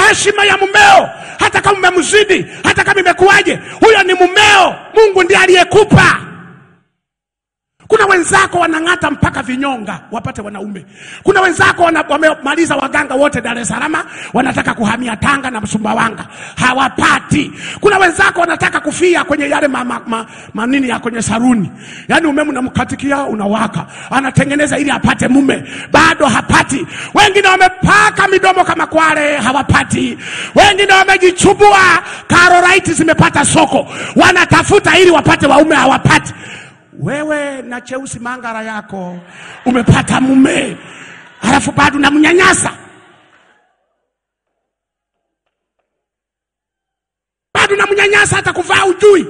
heshima ya mumeo, hata kama umemzidi, hata kama imekuwaje, huyo ni mumeo. Mungu ndiye aliyekupa. Kuna wenzako wanang'ata mpaka vinyonga wapate wanaume. Kuna wenzako wana, wamemaliza waganga wote Dar es Salaam, wanataka kuhamia Tanga na Sumbawanga, hawapati. Kuna wenzako wanataka kufia kwenye yale ma, ma, ma, manini ya kwenye saruni, yaani umeme unamkatikia unawaka, anatengeneza ili apate mume, bado hapati. Wengine wamepaka midomo kama kwale, hawapati. Wengine wamejichubua, karolaiti zimepata soko, wanatafuta ili wapate waume, hawapati. Wewe na cheusi mangara yako umepata mume, halafu bado unamnyanyasa, bado unamnyanyasa, hata kuvaa ujui,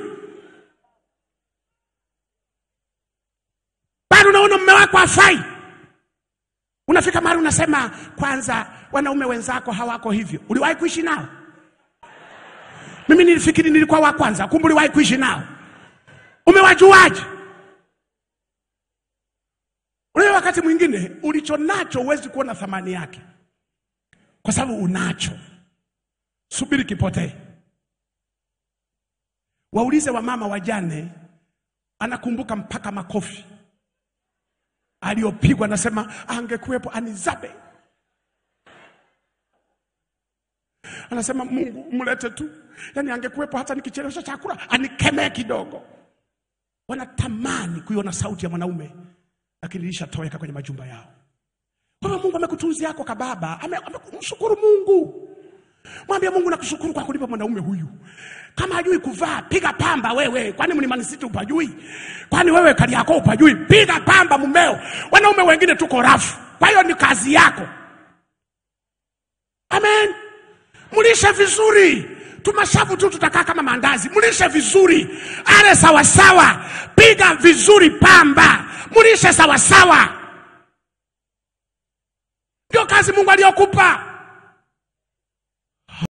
bado unaona mume wako hafai. Unafika mahali unasema, kwanza wanaume wenzako hawako hivyo. Uliwahi kuishi nao? Mimi nilifikiri nilikuwa wa kwanza, kumbe uliwahi kuishi nao. Umewajuaje? Unajua, wakati mwingine ulicho nacho huwezi kuona thamani yake, kwa sababu unacho. Subiri kipotee. Waulize wamama wajane, anakumbuka mpaka makofi aliyopigwa, anasema angekuwepo anizabe. Anasema Mungu mlete tu, yaani angekuwepo hata nikichelewesha chakula anikemee kidogo. Wanatamani kuiona sauti ya mwanaume lakini ilishatoweka kwenye majumba yao. Wewe Mungu amekutunzia yako kababa, ame- amemshukuru Mungu. Mwambie Mungu nakushukuru kwa kunipa mwanaume huyu. Kama hajui kuvaa, piga pamba wewe. Kwani Mlimani City upajui? Kwani wewe kali yako upajui? Piga pamba mumeo. Wanaume wengine tuko rafu, kwa hiyo ni kazi yako. Amen. Mlishe vizuri, tumashavu tu tutakaa kama mandazi. Mlishe vizuri, ale sawasawa, piga vizuri pamba, mlishe sawasawa. Ndio kazi Mungu aliyokupa.